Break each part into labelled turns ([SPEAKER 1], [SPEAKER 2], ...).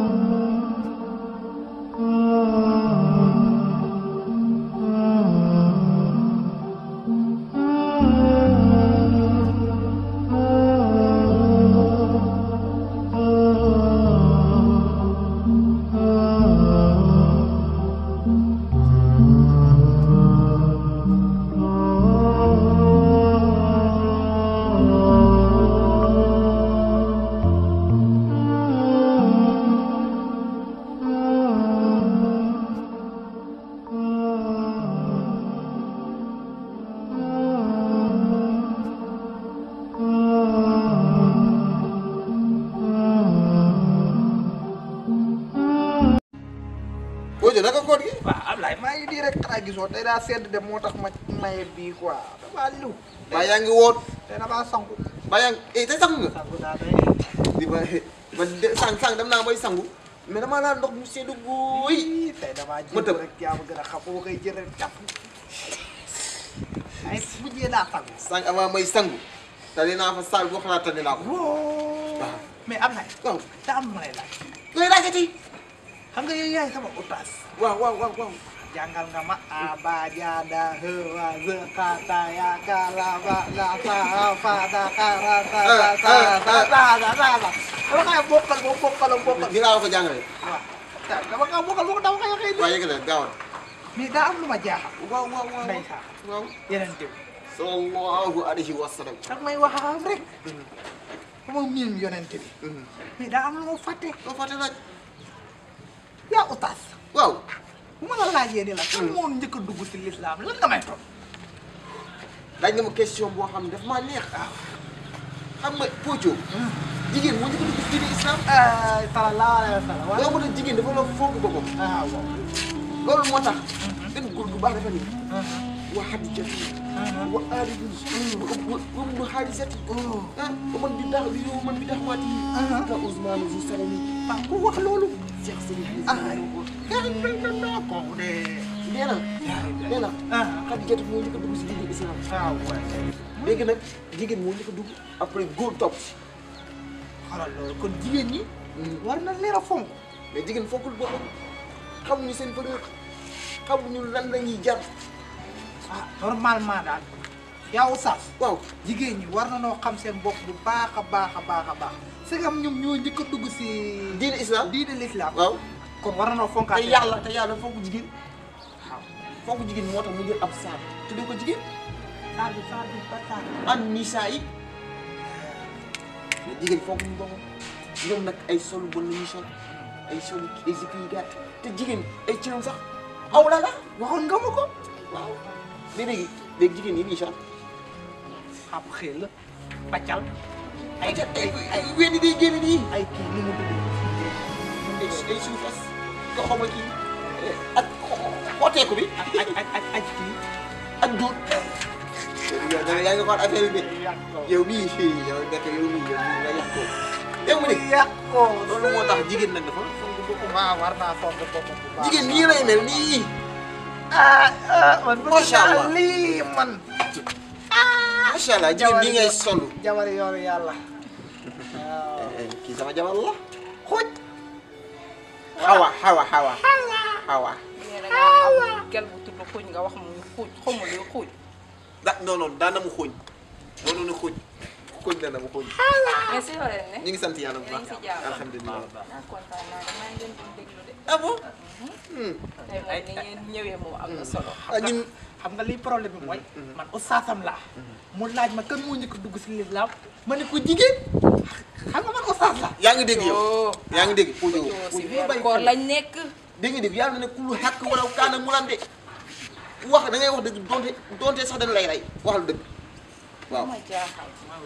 [SPEAKER 1] Bojo naka koor gi.
[SPEAKER 2] waaw Ablaye maa ngi nii rek xanaa gisoo tey daa sedd de moo tax ma maye bii quoi damaa liw.
[SPEAKER 1] Ba yaa ngi woot.
[SPEAKER 2] tey damaa sangu.
[SPEAKER 1] Ba yaa ngi eh tey sangu nga.
[SPEAKER 2] sangu daa tey.
[SPEAKER 1] di ba ba de sang sang dem naa bay sangu. mais damaa naan ndox mu seddu guy.
[SPEAKER 2] Ii, tey damaa
[SPEAKER 1] Ma
[SPEAKER 2] jiitu
[SPEAKER 1] tëb.
[SPEAKER 2] rek yaa ma gën a xam boo koy jël rek jàpp. ay mujjee daa sangu.
[SPEAKER 1] sang avant may sangu. tali naa fa saal boo xalaat tali naa ko.
[SPEAKER 2] wóo.
[SPEAKER 1] waaw.
[SPEAKER 2] mais Ablaye.
[SPEAKER 1] waaw.
[SPEAKER 2] daa am lu ma lay laaj.
[SPEAKER 1] looy laajati.
[SPEAKER 2] xam nga yow yaay sama oustaz.
[SPEAKER 1] waaw waaw waaw waaw.
[SPEAKER 2] jàngal nga ma abajada hewa zekata ya kala ba la sa fa da kara sa sa sa sa sa sa sa sa dama kaya bokkal mo bokkal mo bokkal
[SPEAKER 1] ni laa la ko jàngalee.
[SPEAKER 2] waaw dama kaya bokkal mo dama kaya kay
[SPEAKER 1] waaye yëgale gaawal.
[SPEAKER 2] mais daa am lu ma jaaxal
[SPEAKER 1] waaw waaw waaw.
[SPEAKER 2] ndeysaan
[SPEAKER 1] waaw.
[SPEAKER 2] yeneen tew
[SPEAKER 1] sallallahu alayhi wa sallam.
[SPEAKER 2] dag may waxaam rek sama miin yonente bi mais daa am lu ma fàtte
[SPEAKER 1] doo fàtte laaj.
[SPEAKER 2] yaa oustaz
[SPEAKER 1] waaw.
[SPEAKER 2] bu ma la laajee ni la kan moo njëkk a dugg si l'islam lan nga may toog
[SPEAKER 1] laaj nga ma question boo xam ne daf maa neex. xam nga Pocho. jigéen moo njëkk a dugg ci diine islam.
[SPEAKER 2] sallallahu alayhi wa sallam
[SPEAKER 1] loolu moo tax jigéen dafa la fonk boppam.
[SPEAKER 2] ah waaw
[SPEAKER 1] loolu moo tax. benn góor gu baax dafa ni. wa Xadijatu. wa Aliyu. wa wa ibnu Xaarisati. ah wa man bi daax bi yow man bi daax waati. ka Ousmane Zou Salami.
[SPEAKER 2] ah ku wax loolu
[SPEAKER 1] Cheikh Sidi
[SPEAKER 2] ah kay bay na naa kooku de
[SPEAKER 1] nee na nee na
[SPEAKER 2] ah
[SPEAKER 1] Xadijatu moo njëkk a dugg si diine islam.
[SPEAKER 2] ah waay
[SPEAKER 1] léegi nag jigéen moo njëkk a dugg après góor topp si.
[SPEAKER 2] xoolal loolu kon jigéen ñi war na leer a fonk
[SPEAKER 1] mais jigéen fokkul boppam xamuñu seen valeur xamuñu lan la ñuy jar.
[SPEAKER 2] ah normalement daal yow saas
[SPEAKER 1] waaw
[SPEAKER 2] jigéen ñi war na noo xam seen bopp bu baax a baax a baax a baax segam ñoom ñoo njëkk a dugg si
[SPEAKER 1] diine islam.
[SPEAKER 2] diine l'islam
[SPEAKER 1] waaw
[SPEAKER 2] kon war na noo fonkaat
[SPEAKER 1] te yàlla te yàlla fonk jigéen
[SPEAKER 2] waaw
[SPEAKER 1] fonk jigéen moo tax mu jël ab saar tuddee ko jigéen
[SPEAKER 2] saar bi saar bi ba saar
[SPEAKER 1] an nisaa yi mais jigéen fonk ñu boppam ñoom nag ay sol bon la ñuy sol ay sol ay zip yi gàtt te jigéen ay cëram sax aw la la
[SPEAKER 2] waxoon nga ma ko
[SPEAKER 1] waaw mais léegi léegi jigéen yi ñuy sol
[SPEAKER 2] ab xel la baccal
[SPEAKER 1] ay ay ay wéni day génn nii
[SPEAKER 2] ay kii ni mu tudd
[SPEAKER 1] ay ay suufas nga xaw ma kii ak xooteeku bi
[SPEAKER 2] ak ak ak ak aj kii
[SPEAKER 1] ak dóor yow da yaa ngi xool affaire bi yow mii fii yow nekk yow mii yow mii nga yàq ko yow mu ne
[SPEAKER 2] yàq ko
[SPEAKER 1] loolu moo tax jigéen nag dafa
[SPEAKER 2] waaw war naa fonk boppam bu baax
[SPEAKER 1] jigéen nii lay mel nii
[SPEAKER 2] ah ah man bëgg
[SPEAKER 1] Macha
[SPEAKER 2] naa
[SPEAKER 1] Allah.
[SPEAKER 2] lii man
[SPEAKER 1] macha allah jigéen nii ngay solu
[SPEAKER 2] jabar yoonu yàlla waaw
[SPEAKER 1] kii sama jabar la
[SPEAKER 2] xuj
[SPEAKER 1] xawa xawa xawa xawa
[SPEAKER 3] nee na nga am gel bu tudd xuuj nga wax mu xuuj xamu luy xuuj
[SPEAKER 1] da non non daan na mu xooñ non non xooñ xooñ na na mu xooñ
[SPEAKER 3] mais si loolee ne
[SPEAKER 1] ñu ngi sant yàlla bu baax
[SPEAKER 3] Ñu ngi si jàmm.
[SPEAKER 1] alhamdulilah
[SPEAKER 3] naa kontaan naa de maa ngi leen doon déglu de
[SPEAKER 1] ah bon
[SPEAKER 3] tey moom ni ngeen ñëwee moom am na solo
[SPEAKER 1] ah ñun
[SPEAKER 2] xam nga liy problème bi mooy man oustazam laa mu laaj ma kan moo njëkk a dugg si lislaam ma ne ko jigéen xam nga man oustaz la
[SPEAKER 1] yaa ngi dégg yow
[SPEAKER 3] Oh.
[SPEAKER 1] yaa ngi dégg Pojo
[SPEAKER 3] Yoo si
[SPEAKER 1] Pojo
[SPEAKER 3] weeru
[SPEAKER 1] bàyyi
[SPEAKER 3] koor
[SPEAKER 1] xel.
[SPEAKER 3] lañ nekk
[SPEAKER 1] dégg nga dégg yàlla ne ku lu xàkk wala kaana mu lan de wax da ngay wax dëgg donte donte sax dañ lay rey waxal dëgg waaw
[SPEAKER 3] ma jaaxal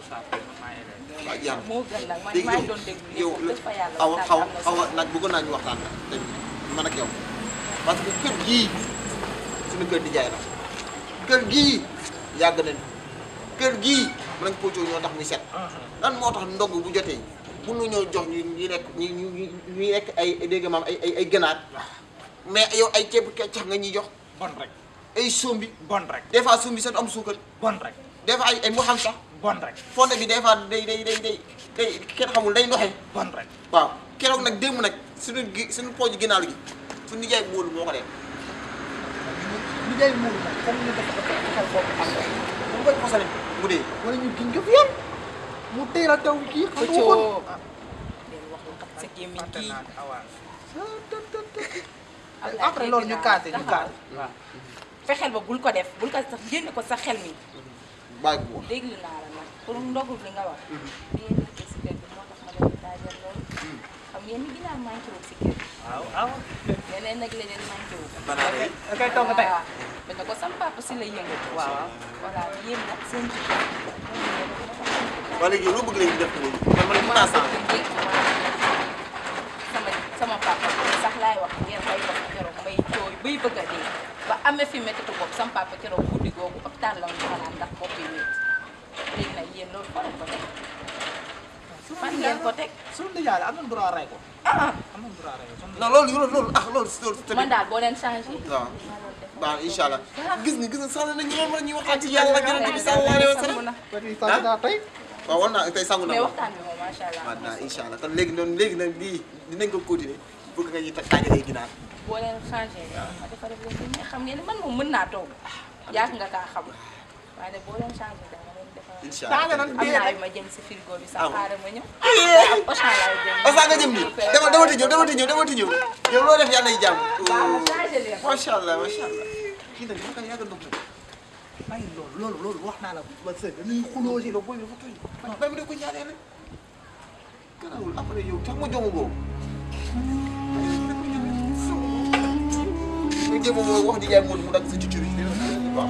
[SPEAKER 1] waaw jàmm
[SPEAKER 3] moo gën nag man
[SPEAKER 1] dégg
[SPEAKER 3] maa ngi
[SPEAKER 1] yow
[SPEAKER 3] doon déglu
[SPEAKER 1] yow
[SPEAKER 3] lépp def fa yàlla
[SPEAKER 1] xaw
[SPEAKER 3] waxtaan
[SPEAKER 1] xaw
[SPEAKER 3] am na
[SPEAKER 1] xaw
[SPEAKER 3] solo
[SPEAKER 1] nag bëggoon naa ñu waxtaan nag te man ak yow parce que kër gii suñu kër di jaay la kër gii yàgg nañ kër gii mën nañ Pojo ñoo tax muy set lan moo tax ndog bu jotee bu nu ñoo jox ñu ñu lekk ñu ñu ñu ñuy lekk ay dégg nga maam ay ay ay ganaar mais yow ay ceeb keccax nga ñuy jox
[SPEAKER 2] bon rek
[SPEAKER 1] ay sombi
[SPEAKER 2] bon rek
[SPEAKER 1] des fois sombi sax du am suukar
[SPEAKER 2] bon rek
[SPEAKER 1] des fois ay ay mu xam sax
[SPEAKER 2] bon rek
[SPEAKER 1] fonde bi des fois day day day day day kenn xamul day ndoxe
[SPEAKER 2] bon rek
[SPEAKER 1] waaw keroog nag démb nag suñu gi suñu pooju ginnaaw gi suñu nijaay móolu moo ko def
[SPEAKER 2] li ngay muur nag comme ñu def ko xel boobu am rek
[SPEAKER 1] mu koy posale mu dee
[SPEAKER 2] wala ñu giñ ko fi yoon mu teel a taw kii xam nga
[SPEAKER 3] pëccoo
[SPEAKER 2] ko
[SPEAKER 3] del wax lu tax sa gémmiñ kii
[SPEAKER 2] après loolu ñu kaate ñu kaate
[SPEAKER 3] waaw fexeel ba bul ko def bul ko sax génne ko sa xel mi
[SPEAKER 1] bàyyi ko woon
[SPEAKER 3] déglu naa la nag pour ndogul li nga wax li ngeen liggéey si kër gi moo tax ma leen di daajal loolu xam ngeen ni ginaar manqué wul si kër gi
[SPEAKER 2] waaw waaw
[SPEAKER 3] leneen nag leneen manqué wul
[SPEAKER 1] banaana yi
[SPEAKER 2] da koy togg tey
[SPEAKER 3] waaw dañ ko sam papa si la yëngatu waaw voilà yéen nag seen jikko
[SPEAKER 1] waa léegi loo bëgg léegi def ko léegi man man mën naa sant
[SPEAKER 3] sama sama papa sax laay wax ngeen bay wax keroog may jooy bay bëgg a dee ba amee fi méttitu bopp sama papa keroog guddi googu hôpital la mu fanaan ndax bopp yi métti léegi nag yéen loolu fan ko teg fan ngeen ko teg
[SPEAKER 2] suñu nijaay la am nañ droit rey ko
[SPEAKER 3] ah
[SPEAKER 2] am nañ droit rey ko suñu
[SPEAKER 1] non loolu loolu loolu ah loolu loolu
[SPEAKER 3] man
[SPEAKER 1] tamit
[SPEAKER 3] daal boo leen changé
[SPEAKER 1] waaw baax incha allah gis nga gis nga sax nañu loolu war ñuy waxtaan ci yàlla ak yonent bi sallallahu alayhi wa sallam
[SPEAKER 2] petit sant naa tey
[SPEAKER 1] waaw war naa tey sangu na
[SPEAKER 3] mais
[SPEAKER 1] ma
[SPEAKER 3] waxtaan bi moom macha allah
[SPEAKER 1] waaw naa incha allah kon léegi noonu léegi nag lii dinañ ko continuer bëgg nga ñuy tag tàngalee ginaar
[SPEAKER 3] boo leen changé ma defar leen ko mais xam ngeen ne man moom mën naa toog yàgg nga kaa xam waaye nag boo leen changé dama leen defar
[SPEAKER 1] incha
[SPEAKER 2] tànga
[SPEAKER 1] allah
[SPEAKER 2] nan
[SPEAKER 3] am
[SPEAKER 2] dee
[SPEAKER 3] naa
[SPEAKER 2] rek
[SPEAKER 3] yu ma jëm si frigo bi sax
[SPEAKER 1] Ah.
[SPEAKER 3] xaaral ma ñëw am Auchan laay jëm
[SPEAKER 1] Osa nga jëm nii dama dama ti ñëw dama ti ñëw dama ti ñëw yow loo def yàlla nay jàmm
[SPEAKER 3] baax na changé leen
[SPEAKER 1] macha allah macha allah kii nag dama koy yàgg a ndox nag
[SPEAKER 2] bàyyi loolu loolu loolu wax naa la ba sëñ dañuy xuloo si
[SPEAKER 1] yow booy dafa tooy man bay ma de ko ñaanee rek garaawul après yow tax ma jomu boobu nga jéem a moo wax di jaay moom mu dagg sa cuccu bi waaw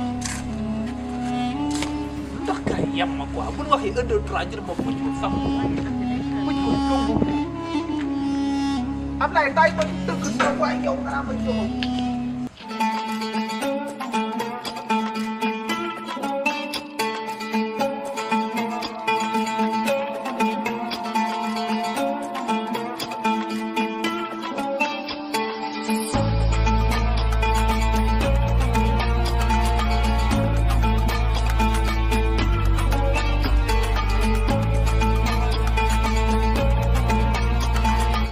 [SPEAKER 2] lu tax gars yi yem ma quoi bu ñu waxee un deux trois jël ma pucc ma sax pucc ma jomb Ablaye tay ma dëgg sa waay yow nga naa ma jox